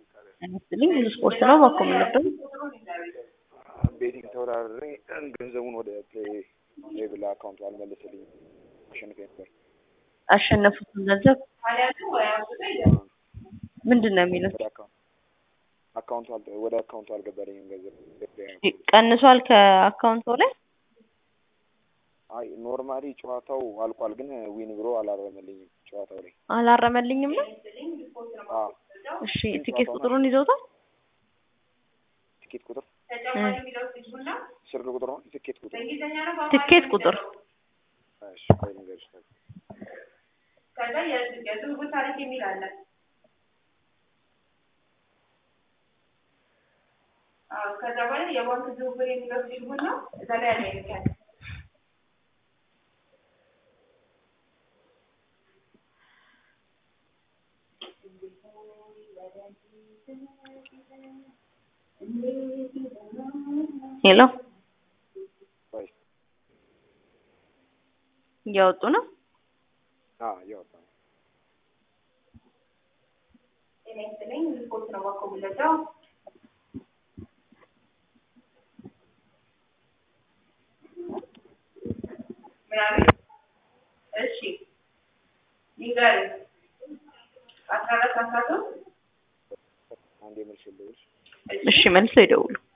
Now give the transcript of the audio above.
ይመስልኝ ብዙ ስፖርት ነው ባኮ የምንወደው ቤቲንግ ተወዳድሬ ገንዘቡን ወደ ፕሌይ ሌብል አካውንቱ አልመለሰልኝም። አሸንፌ ነበር። አሸነፉትን ገንዘብ ምንድን ነው የሚሉት? ወደ አካውንት አካውንቱ አል- ወደ አካውንቱ አልገባልኝም ገንዘብ ቀንሷል ከአካውንቶ ላይ አይ ኖርማሊ ጨዋታው አልቋል፣ ግን ዊን ብሎ አላረመልኝም ጨዋታው ላይ አላረመልኝም ነው። አዎ እሺ ቲኬት ቁጥሩን ይዘውታል? ትኬት ቁጥር እ ስልክ ቁጥር ነው ትኬት ቁጥር ትኬት ቁጥር እሺ ቆይ ልንገርሽ ከዛ የዝውውር ታሪክ የሚል አለ። አዎ ከዛ በኋላ የባንክ ዝውውር የሚለው ሲሆን ነው እዛ ላይ ያለ ይልካል። ሄሎ ቆይ እያወጡ ነው። አዎ እያወጣ ነው ጤና ይስጥልኝ ስፖርት ነው ባኮ የምንወደው ምናምን እሺ ይንገሩኝ አስራ አራት አስራ ሶስት አንድ የምልሽልሽ እሺ መልሰው ይደውሉ።